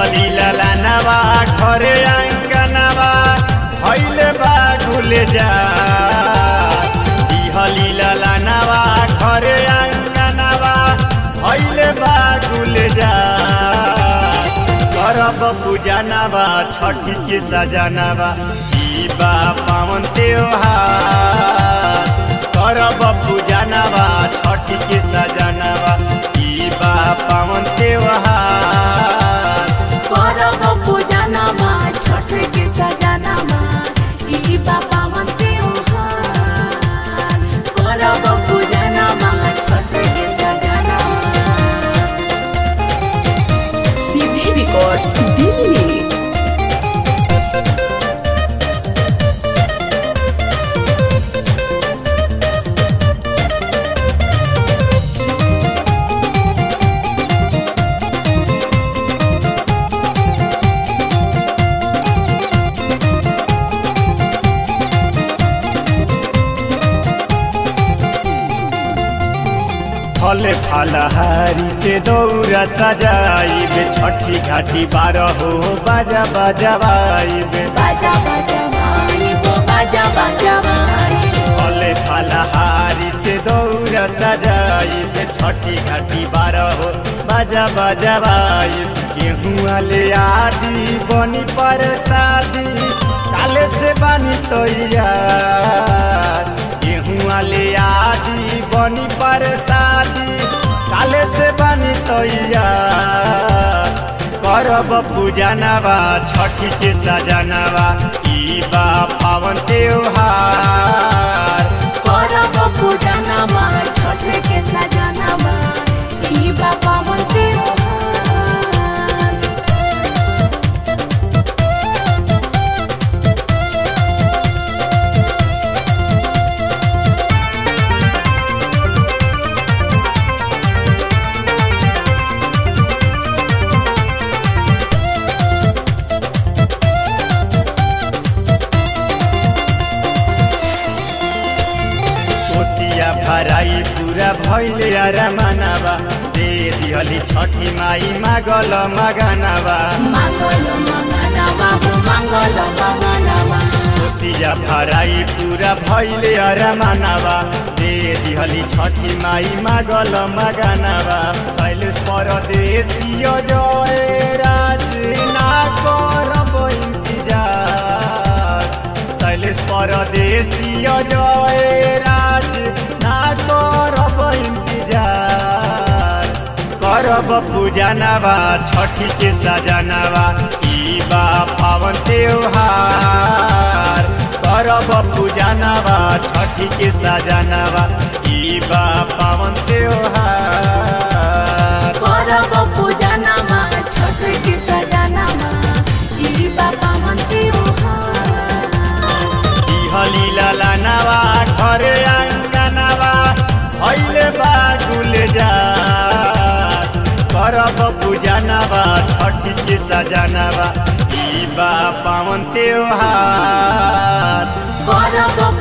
दिहली ललानवा घरे आंगनवा भैले बा गुल जा दिहली ललानवा घरे आंगनवा भैले बा गुल जा करब पूजनवा छठी के सजनवा ई बा पावन त्योहार करब पूजनवा छठी के सजनवा ई बा पावन त्योहार करब पूजनमा छठ के सजनमा ई बाबा मन त्योहार करब पूजनमा छठ के सजनमा सीधे रिकॉर्ड्स दिल्ली फल फलहारी से दौरा सजाइब छठी घाटी बारह हो बाजा बजवाइब बाजा बाजा माई वो बाजा बाजा माई फल फलहारी से दौरा सजाइब छठी घाटी बारह हो बाजा बजवाइब गेहूँ ले आदि बनी पर शादी काले से बनी तैयार गेहूँ ले आदि बनी पर शादी काले से बनी तैयार करब पूजनवा छठी के सजनवा ई बा पावन त्योहार करब पूजनमा छठ के सजनमा ई बाबा मन त्योहार कोसिया भराई पूरा भैले अरमानवा दे दिहली छठी माई मागल मगनवा मङ्गल मङ्गलवा हो मङ्गल मङ्गलवा कोसिया भराई पूरा भैले अरमानवा दे दिहली छठी माई मागल मगनवा शैलेश परदेशीय जय राज ना करब इंतजार शैलेश परदेशीय जय राज ना करब इंतजार करब पूजनवा छठी के सजनवा ई बा पावन त्योहार करब पूजनवा छठी के सजनवा ई बा पावन त्योहार करब पूजनमा छठ के सजनमा ई बाबा मन त्योहार दिहली ललनवा घरे आंगनवा भैले बा गुल जा करब पूजनवा छठी के सजनवा ई बा पावन त्योहार करब